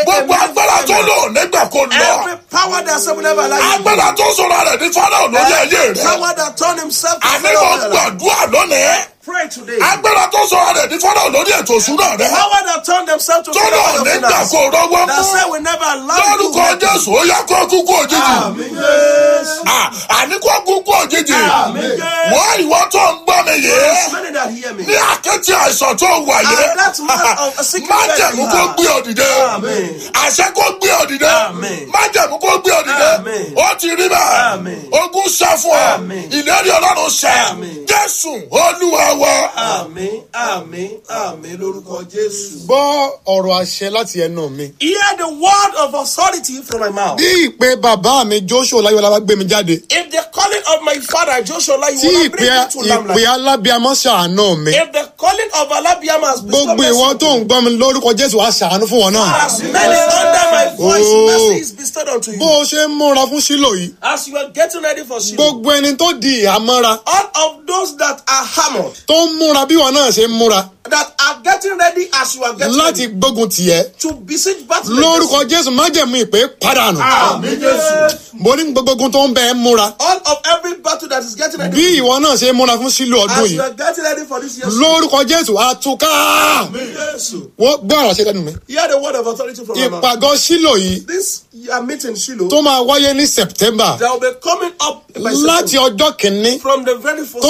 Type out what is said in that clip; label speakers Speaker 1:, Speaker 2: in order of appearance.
Speaker 1: gbogbo agbára tó lò nígbà kó lọ
Speaker 2: Every power that said will never allow you.
Speaker 1: agbára tó sọ̀rọ̀ rẹ̀ ní fọ́nrán lórí ayé rẹ̀
Speaker 2: Power that turned himself to
Speaker 1: àní
Speaker 2: Pharaoh
Speaker 1: mo
Speaker 2: of your life.
Speaker 1: gbàdúrà lónìí
Speaker 2: Pray today.
Speaker 1: agbára tó sọ̀rọ̀ rẹ̀ ní fọ́nrán lórí ètò ìṣúná rẹ̀
Speaker 2: Power that turned themselves to
Speaker 1: tó
Speaker 2: Pharaoh
Speaker 1: lò
Speaker 2: of your
Speaker 1: nígbà
Speaker 2: finance.
Speaker 1: kó rọ́wọ́
Speaker 2: That
Speaker 1: mú
Speaker 2: said will never allow you.
Speaker 1: lórúkọ jésù ó yá kó kúkú òjijì
Speaker 2: Amen. Yes.
Speaker 1: Ah, àní kó kúkú òjijì
Speaker 2: Amen.
Speaker 1: wọ́n ìwọ tó ń gbọ́ mi yìí
Speaker 2: There's many that hear me.
Speaker 1: ní àkẹ́tì àìsàn tó wà yìí
Speaker 2: And that man of a sick
Speaker 1: má
Speaker 2: bed
Speaker 1: jẹ̀mú
Speaker 2: you
Speaker 1: kó
Speaker 2: have.
Speaker 1: gbé òdìdé
Speaker 2: Amen.
Speaker 1: àṣẹ kó gbé òdìdé
Speaker 2: Amen.
Speaker 1: má jẹ̀mú kó gbé òdìdé
Speaker 2: Amen.
Speaker 1: ó ti rí bẹ́ẹ̀
Speaker 2: Amen.
Speaker 1: ogun ṣẹ́ fún ọ
Speaker 2: Amen.
Speaker 1: ìlérí ọlọ́run ṣẹ́
Speaker 2: Amen.
Speaker 1: jésù olúwa wa.
Speaker 2: Àmín, àmín, àmín lórúkọ Jésù.
Speaker 3: gbọ́ ọ̀rọ̀ àṣẹ láti ẹnu mi.
Speaker 2: Hear the word of authority from my mouth.
Speaker 3: bí ìpè bàbá mi joshua láyọ̀lá bá gbé mi jáde
Speaker 2: If the calling of my father Joshua, you
Speaker 3: tí
Speaker 2: will
Speaker 3: ìpè
Speaker 2: bring me to
Speaker 3: ìpè
Speaker 2: Lamla.
Speaker 3: alábíàmọ́ ṣàánú mi
Speaker 2: If the calling of Alabiama has bestowed
Speaker 3: gbogbo ìwọ tó ń gbọ́ mi lórúkọ jésù wá ṣàánú fún wọn náà.
Speaker 2: As many under my voice,
Speaker 3: Oh.
Speaker 2: mercy is bestowed unto
Speaker 3: bó
Speaker 2: you.
Speaker 3: o ṣe ń múra fún sílò yìí
Speaker 2: As you are getting ready for Shiloh,
Speaker 3: gbogbo ẹni tó di ìhámọ́ra
Speaker 2: all of those that are hammered,
Speaker 3: tó ń múra bí wọn náà ṣe ń múra
Speaker 2: that are getting ready as you are getting
Speaker 3: láti
Speaker 2: ready
Speaker 3: gbógun tiẹ̀
Speaker 2: to besiege battle.
Speaker 3: lórúkọ jésù májẹ̀mú ìpè padànù
Speaker 2: Amen. Yes.
Speaker 3: mo ní gbogbo ogun tó ń bẹ ẹ́ múra
Speaker 2: All of every battle that is getting ready.
Speaker 3: bí ìwọ náà ṣe ń múra fún sílò ọdún
Speaker 2: As you
Speaker 3: yìí
Speaker 2: are getting ready for this year's
Speaker 3: lórúkọ jésù àtúká
Speaker 2: Yes.
Speaker 3: wọ́n gbọ́ ọ̀rọ̀ ṣe lẹ́nu mi
Speaker 2: Hear the word of authority from my mouth.
Speaker 3: ìpàgọ́ sílò yìí
Speaker 2: This year meeting Shiloh,
Speaker 3: tó máa wáyé ní september
Speaker 2: there will be coming up by
Speaker 3: láti
Speaker 2: September.
Speaker 3: ọjọ́ kìíní
Speaker 2: from the very first
Speaker 3: tó